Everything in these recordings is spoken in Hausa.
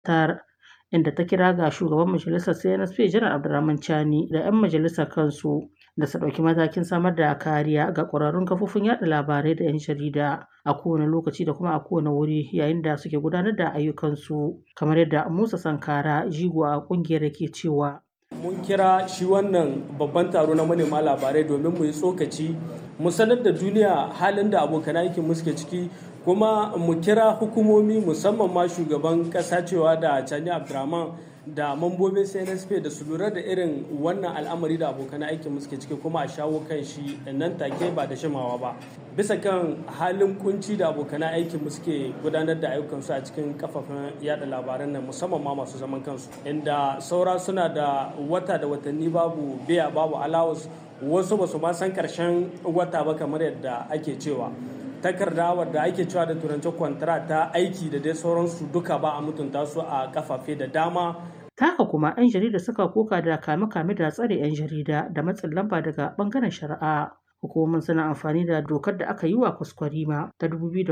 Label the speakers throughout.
Speaker 1: tar inda ta kira ga shugaban majalisar CNSP Janar Abdurrahman Chani da 'yan majalisar kansu da su ɗauki matakin samar da kariya ga ƙwararrun kafofin yaɗa labarai da 'yan jarida a kowane lokaci da kuma a kowane wuri yayin da suke gudanar da ayyukansu kamar yadda Musa Sankara jigo a ƙungiyar ke cewa.
Speaker 2: Mun kira shi wannan babban taro na manema labarai domin mu yi tsokaci mu sanar da duniya halin da abokan aikin mu suke ciki kuma mu kira hukumomi musamman ma shugaban ƙasa cewa da Chani Abdurrahman da mambobin CNSP da su lura da irin wannan al'amari da abokan aikin suke ciki kuma a shawo kan shi nan take ba da shimawa ba bisa kan halin kunci da abokan aikin suke gudanar da ayyukansu a cikin kafafen yada labaran nan musamman ma masu zaman kansu inda saura suna da wata da watanni babu biya babu alawus wasu ba su ma san karshen wata ba kamar yadda ake cewa takarda wadda ake cewa da turanci kwantara ta aiki da dai sauransu duka ba a mutunta su a kafafe da dama
Speaker 1: haka kuma 'yan jarida suka koka da kame-kame da tsare 'yan jarida da matsin lamba daga bangaren shari'a hukumomin suna amfani da dokar da aka yi wa kwaskwarima ta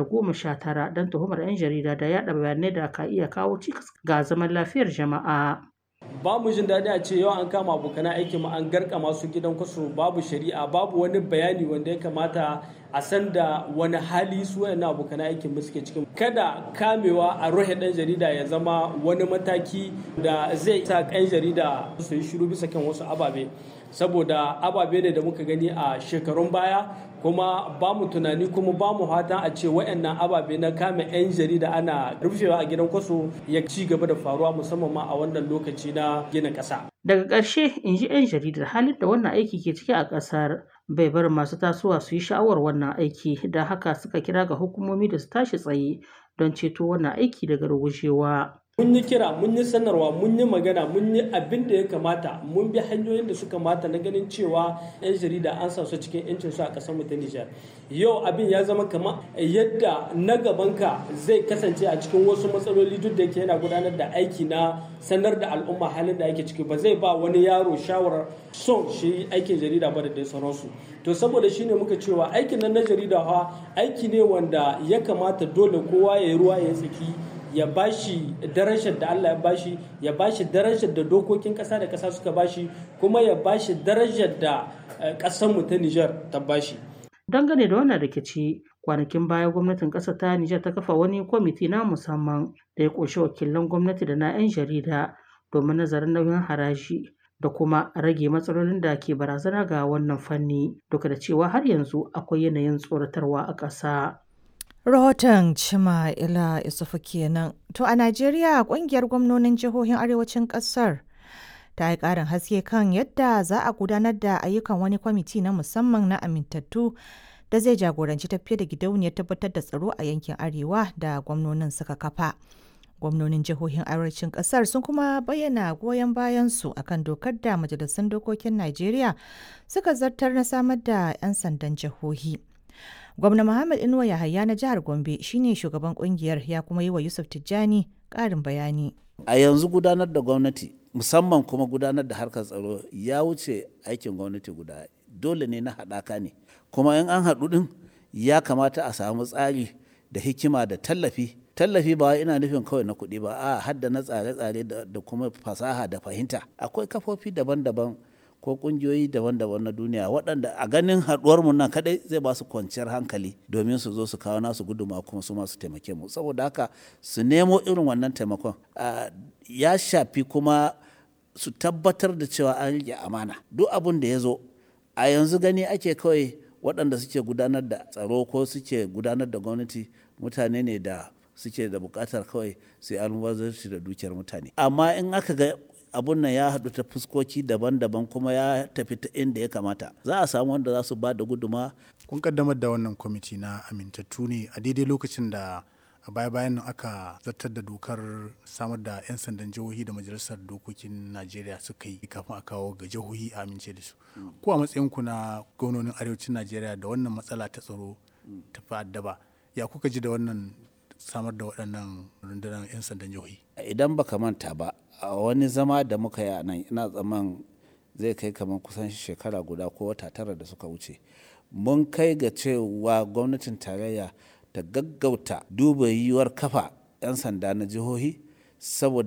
Speaker 1: 2019 don tuhumar 'yan jarida da yada bayanai da ka iya kawo cikas ga zaman lafiyar jama'a
Speaker 2: ba mu jin daɗi a ce yau an kama abokan aiki mu an garka masu gidan kwaso babu shari'a babu wani bayani wanda ya kamata a san da wani hali su wayannan abokan aikin mu suke cikin kada kamewa a ruhe ɗan jarida ya zama wani mataki da zai sa ɗan jarida su yi shiru bisa kan wasu ababe saboda ababe ne da muka gani a shekarun baya kuma ba mu tunani kuma ba mu fatan a ce wayannan ababe na kame 'yan jarida ana rufewa a gidan kwaso ya ci gaba da faruwa musamman ma a wannan lokaci na gina ƙasa.
Speaker 1: Daga ƙarshe in ji 'yan jaridar halin da wannan aiki ke ciki a ƙasar bai bar masu tasowa su yi sha'awar wannan aiki don haka suka kira ga hukumomi da su tashi tsaye don ceto wannan aiki daga rugujewa.
Speaker 2: mun yi kira mun yi sanarwa mun yi magana mun yi abin da ya kamata mun bi hanyoyin da suka mata na ganin cewa 'yan jarida an sa su cikin 'yancin su a ƙasar mu ta Nijar yau abin ya zama kamar yadda na gabanka zai kasance a cikin wasu matsaloli duk da yake yana gudanar da aiki na sanar da al'umma halin da ake ciki ba zai ba wani yaro shawarar son shi aikin jarida ba da dai sauransu to saboda shine muka cewa aikin nan na jarida fa aiki ne wanda ya kamata dole kowa ya yi ruwa ya tsaki ya bashi darajar da Allah ya bashi ya bashi darajar da dokokin ƙasa da ƙasa suka bashi kuma ya bashi darajar da ƙasar mu ta Nijar ta bashi
Speaker 1: dangane da wannan rikici kwanakin baya gwamnatin ƙasar ta Nijar ta kafa wani kwamiti na musamman da ya ƙunshi wakilan gwamnati da na 'yan jarida domin nazarin nauyin haraji da kuma rage matsalolin da ke barazana ga wannan fanni duka da cewa har yanzu akwai yanayin tsoratarwa a ƙasa.
Speaker 3: Rahoton Cima Ila Isufu kenan. To a Najeriya kungiyar gwamnonin jihohin arewacin kasar ta yi ƙarin haske kan yadda za a gudanar da ayyukan wani kwamiti na musamman na amintattu da zai jagoranci tafiye da gidauniyar tabbatar da tsaro a yankin arewa da gwamnonin suka kafa. Gwamnonin jihohin arewacin kasar sun kuma bayyana goyon bayansu akan dokar da majalisun dokokin Najeriya suka zartar na samar da 'yan sandan jihohi. Gwamna Muhammad Inuwa Yahaya na jihar Gombe shine shugaban kungiyar ya kuma yi wa Yusuf Tijjani ƙarin bayani.
Speaker 4: A yanzu gudanar da gwamnati musamman kuma gudanar da harkar tsaro ya wuce aikin gwamnati guda dole ne na haɗaka ne kuma in an haɗu ɗin ya kamata a samu tsari da hikima da tallafi tallafi ba ina nufin kawai na kuɗi ba a hadda na tsare-tsare da kuma fasaha da fahimta akwai kafofi daban-daban ko kungiyoyi daban-daban na duniya waɗanda a ganin haɗuwar mu nan kadai zai ba su kwanciyar hankali domin su zo su kawo nasu guduma kuma su masu taimake mu saboda haka su nemo irin wannan taimakon ya shafi kuma su tabbatar da cewa an rike amana duk abin da ya zo a yanzu gani ake kawai waɗanda suke gudanar da tsaro ko suke gudanar da gwamnati mutane ne da suke da buƙatar kawai su yi almubazarci da dukiyar mutane amma in aka ga abun nan ya haɗu ta fuskoki daban-daban kuma ya tafi ta inda ya kamata za a samu wanda za su ba da guduma
Speaker 5: kun kaddamar da wannan kwamiti na amintattu ne a daidai lokacin da a baya-bayan nan aka zartar da dokar samar da 'yan sandan jihohi da majalisar dokokin najeriya suka yi kafin a kawo ga jihohi a amince da su ko a matsayinku na gwamnonin arewacin najeriya da wannan matsala ta tsaro ta fi addaba ya kuka ji da wannan samar da waɗannan rundunar 'yan sandan jihohi
Speaker 4: idan baka manta ba a wani zama da muka yi a nan ina tsaman zai kai kamar kusan shekara guda ko wata tara da suka wuce mun kai ga cewa gwamnatin tarayya ta gaggauta duba yiwuwar kafa 'yan sanda na jihohi saboda